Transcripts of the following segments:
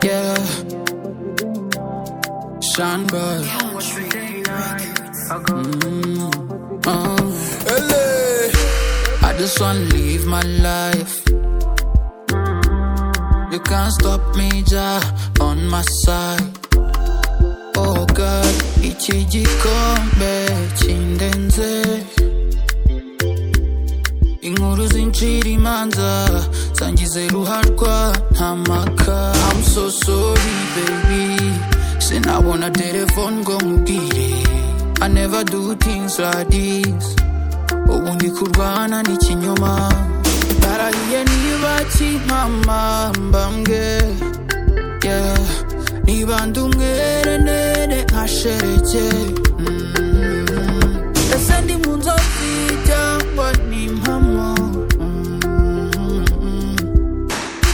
Yeah. Shine bright. Mm, oh. LA. I just wanna live my life. You can't stop me, Jah, on my side. Oh God, iki gikombe kindenze. Inkuru zincira imanza zangize ruharwa nta maka I'm so sorry baby Sinabona telefone ngo nkubwire I never do things like this Ubu ndi kurwana n'ikinyoma Narahiye niba kimpama mbambwe yeah. Niba ndi umwere nene nkashereke mm. Ese ndi mu nzozi cyangwa ni impamo Mm.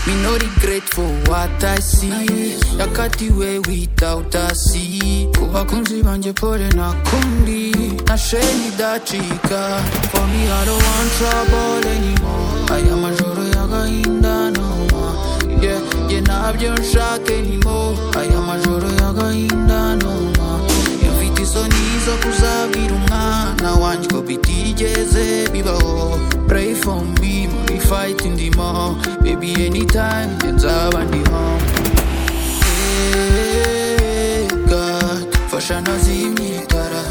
Me no regret for what I see Yakatiwe without a see Ku bakunzi banjye pole nakundi Nashe nidacika For me I don't want trouble anymore Aya majoro y'agahinda no more Yeah, yeah ntabyo nshaka anymore Aya majoro y'agahinda no more Mfite isoni zo kuzabwira umwana wanjye ko bitigeze bibaho Pray for me muri fight ndimo Baby anytime njye nzaba ndimo Hey God, fasha nazimye itara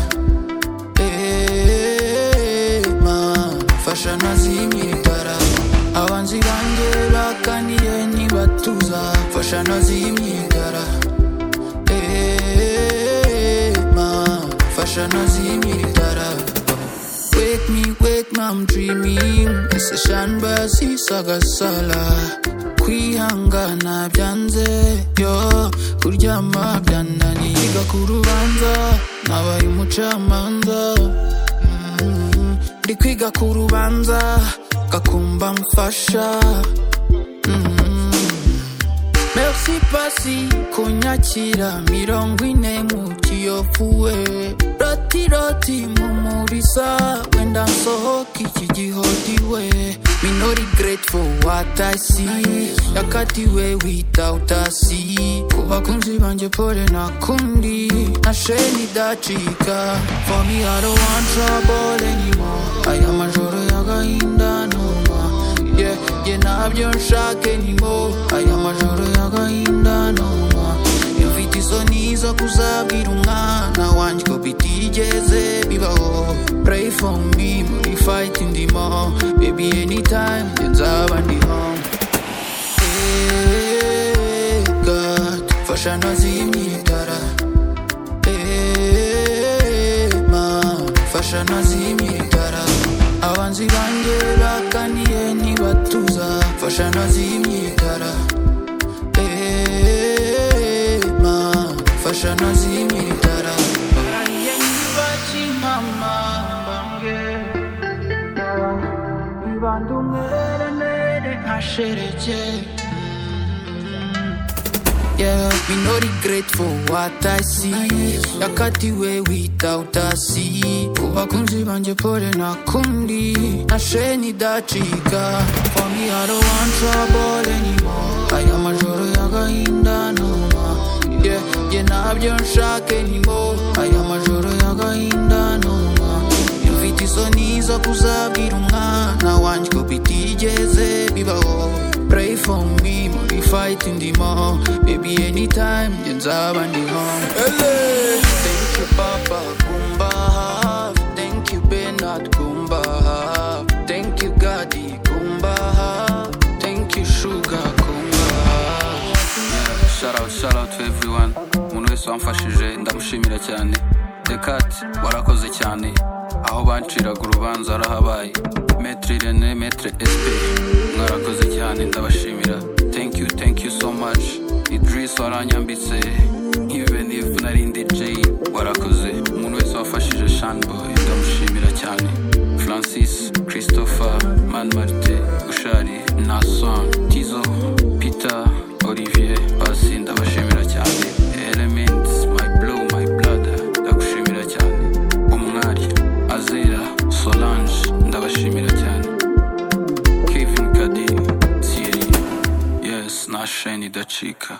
Hey Mana, fasha nazimye itara Abanzi banjye bakaniye ntibatuza Fasha nazimye itara Hey, ma, fashion as in Wake me, wake me, I'm dreaming. It's a shambazi sagasala. kwihangana byanze yo kuryama byananiye Yiga ku rubanza nabaye umucamanza Mm, ndi kwiga ku rubanza gakumba mfasha merci pasi kunyakira mirongo ine mu kiyovuwe roti roti mumurisa wenda nsohoka iki gihodiwe me no regret for what i see yakatiwe without a see ku bakunzi banjye pole nakundi nashe nidacika for me i don't want trouble anymore aya majoro y'agahinda no more yeah, yeah, ntabyo nshaka anymore aya majoro y'agahinda no more mfite isoni zo kuzabwira umwana wanjye ko bitigeze bibaho pray for me muri fight ndimo baby anytime njye nzaba ndimo Hey, God, fasha nazimye itara Hey, ma, fasha nazimye itara abanzi banjye bakaniye ntibatuza fasha nazimye itara Hey, ma, fasha nazimye itara Narahiye niba kimama mbambwe Ibanda umwere nere ashereke Yeah, me no regret for what I see Yakatiwe without a see Ku bakunzi banjye pole nakundi Nashe nidacika For me I don't want trouble anymore Aya majoro y'agahinda no more Yeah, yeah ntabyo nshaka anymore Aya majoro y'agahinda no more mfite isoni zo kuzabwira umwana wanjye ko bitigeze bibaho pray for me muri fight ndimo baby anytime njye nzaba ndiho LA. thank you papa kumba hafi thank you benard kumba hafi thank you gadi kumba hafi thank you sugar kumba hafi Shout out, shout out to everyone. umuntu wese wamfashije ndamushimira cyane dekati warakoze cyane aho banciraga urubanza warahabaye metri rene metri espe mwarakoze cyane ndabashimira thank you thank you so much idris waranyambitse even if nari ndi j warakoze umuntu wese wafashije shanboy ndamushimira cyane francis christopher man martin gushari nason tizo peter olivier pasi ndabashimira cyane elements my blow my blood ndagushimira cyane umwari azera solange ndabashimira cyane kevin kadi thierry yes nasheni idacika